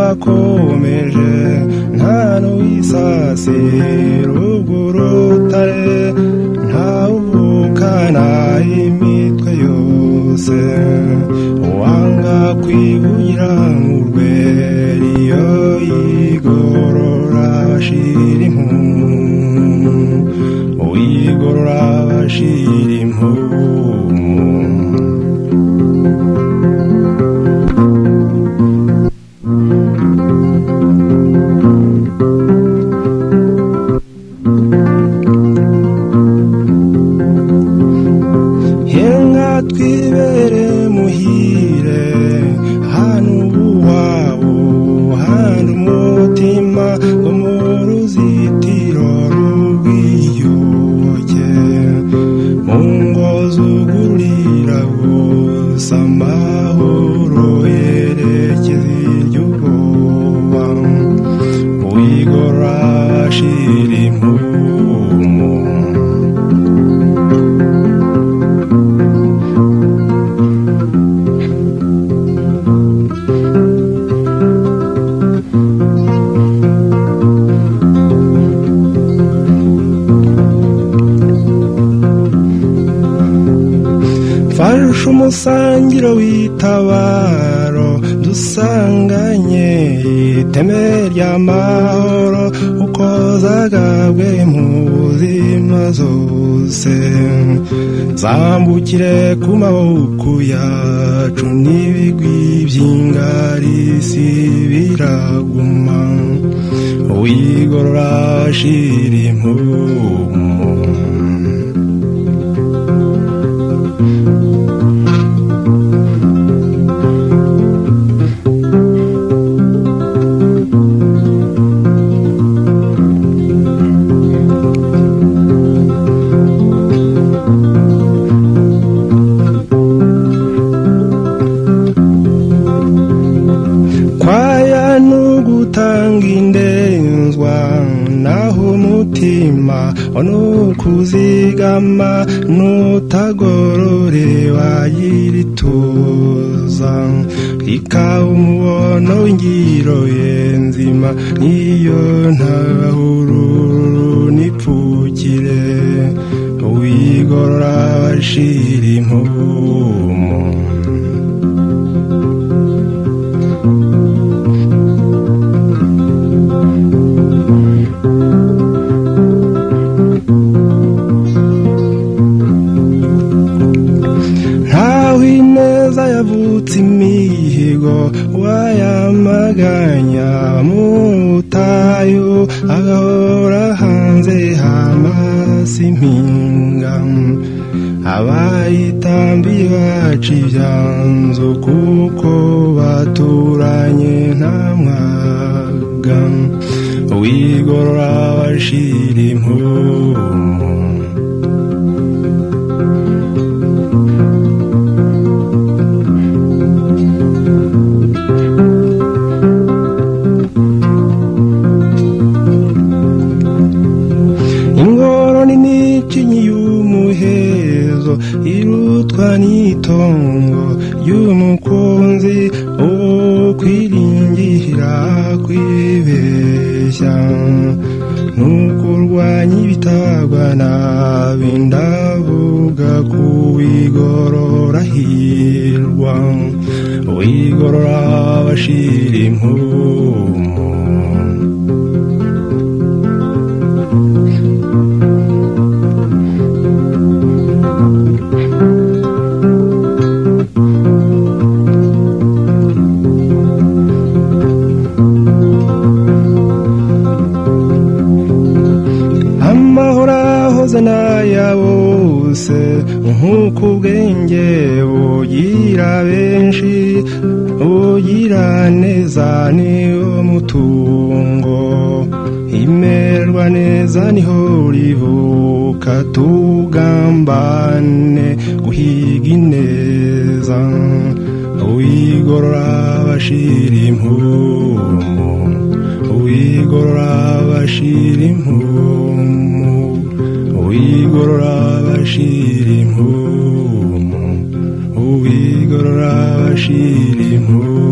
twakomeje nta n'uwisasira ubwo urutare ntawuvukana imitwe yose wanga kwibugira mu rweri iyo yigorora bashira impu uyigorora bashira impu Henga twibere muhire hano uwabo hano umutima wo mu ruzitiro rw'iyuke mu ngo zugurira gusa amahoro yerekeza iry'ubwoba uyigora ashira impumu farusha umusangiro w'itabaro dusanganye iteme ry'amahoro uko zagabwe mu buzima zose zambukire ku maboko yacu n'ibigwi by'ingarisi biraguma wigorora shira impumu kwaya n'ugutanga indenzwa naho umutima n'ukuzigama n'utagorore wagira ituza ikaba umubono w'ingiro ye nzima iyo ntahururu n'ipfukire wigorora bashira impumu ntaho ineza yavutse imihigo wayamaganya mu butayu agahora hanze hamasi impinga abayitambiye baca ibyanzu kuko baturanye nta mwaga wigorora bashira impumu ingorane n'ikinyi y'umuhezo irutwa n'itongo y'umukunzi uwo kwiringira kwibeshya ntukurwanya ibitagwa nabi ndavuga kuwigorora hirwa wigorora bashira impumu amahoro ahoze n'aya bose nk'uko ubwenge bugira benshi bugira neza niwo mutungo imerwa neza niho rivuka tugambane guhiga ineza uwigorora bashira impumu uwigorora bashira impumu uwigorora bashira impumu uwigorora bashira impumu